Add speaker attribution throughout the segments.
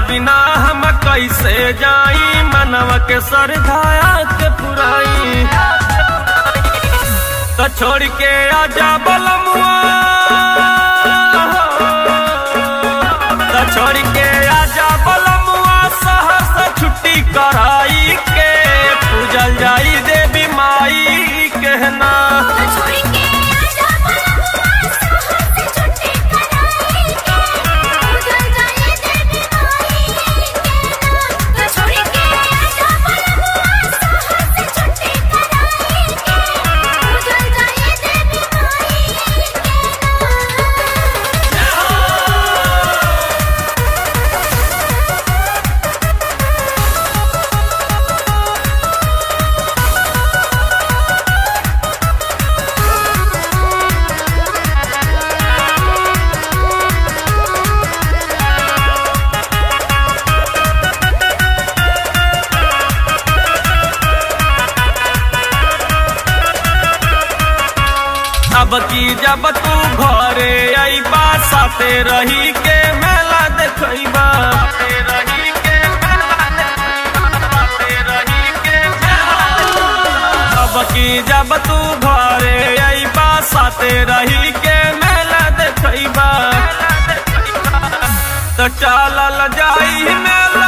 Speaker 1: बिना हम कैसे जाई मनवा के सरधाया के पुराई तो छोड़ के आजा बलमुआ तो छोड़ के आजा बलमुआ शहर से छुट्टी कराई के पूजल जाई देवी माई कहना
Speaker 2: छोड़ के आजा बलमुआ शहर से छुट्टी कराई के उजल जाए देवी माई के छोड़ के आजा बलमुआ शहर से छुट्टी कराई के उजल जाए देवी माई के
Speaker 1: अब की जब तू घरे अइबा साथे रही के मेला देखइबा साथे रही के मेला देखइबा, साथे रही के मेला। अब की जब तू घरे अइबा साथे रही के मेला देखइबा तो चलल जाई मेला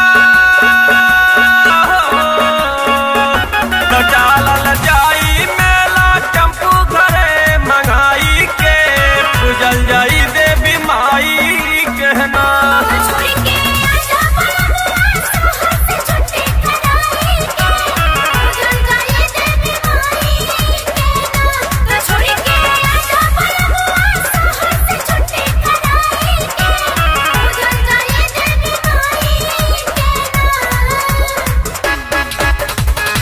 Speaker 1: तो चलल जाई मेला चंपू घरे मंगाई के पूजल जाई देवी माई कहना
Speaker 2: छोड़ के आजा बलमुआ शहर से छुट्टी कराई के उजल जाए देवी माई के छोड़ के आजा बलमुआ शहर से छुट्टी कराई के उजल जाए देवी माई के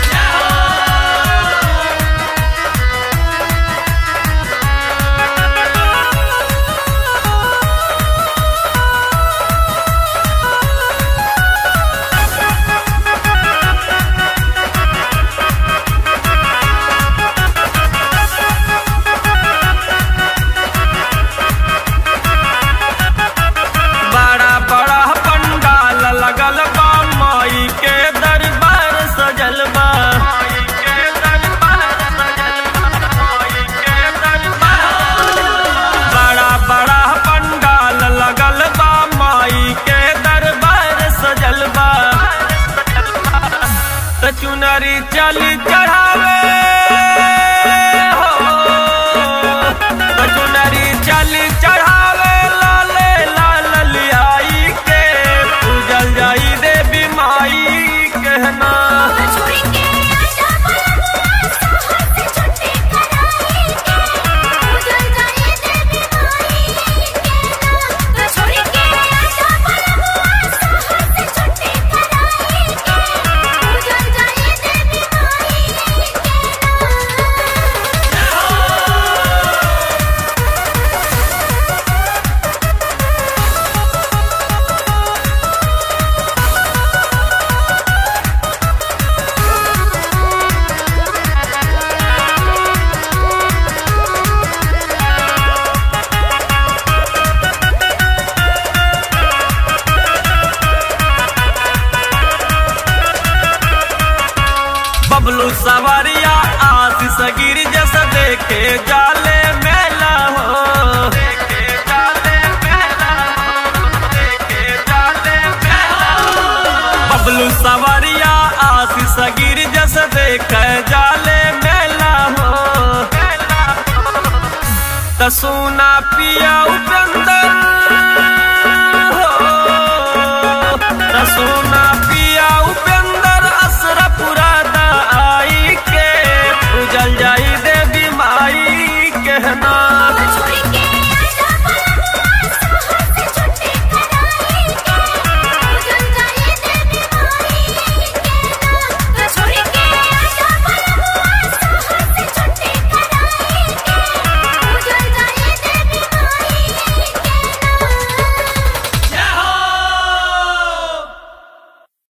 Speaker 1: बड़ा बड़ा पंडाल लगल बा माई के दरबार सजल बा माई के दरबार सजल बा, माई के दरबार। बड़ा बड़ा पंडाल लगल बा माई के दरबार सजल बा त चुनरी चली चढ़ावे हो त चुनरी चली चढ़ावे लाले लाल लियाई के पूजल जाई देवी माई कहना
Speaker 2: छोड़ के आजा बलमुआ शहर से छुट्टी कराई के उजल जाए देवी माई के छोड़ के आजा बलमुआ शहर से छुट्टी कराई के उजल जाए देवी माई के
Speaker 1: बबलू सवारिया आशीष गिर जैसे देखे जाले मेला हो देखे जाले मेला हो, देखे जाले मेला हो। बबलू सवारिया आशीष गिर जैसे देखे जाले मेला हो त सोना पिया उप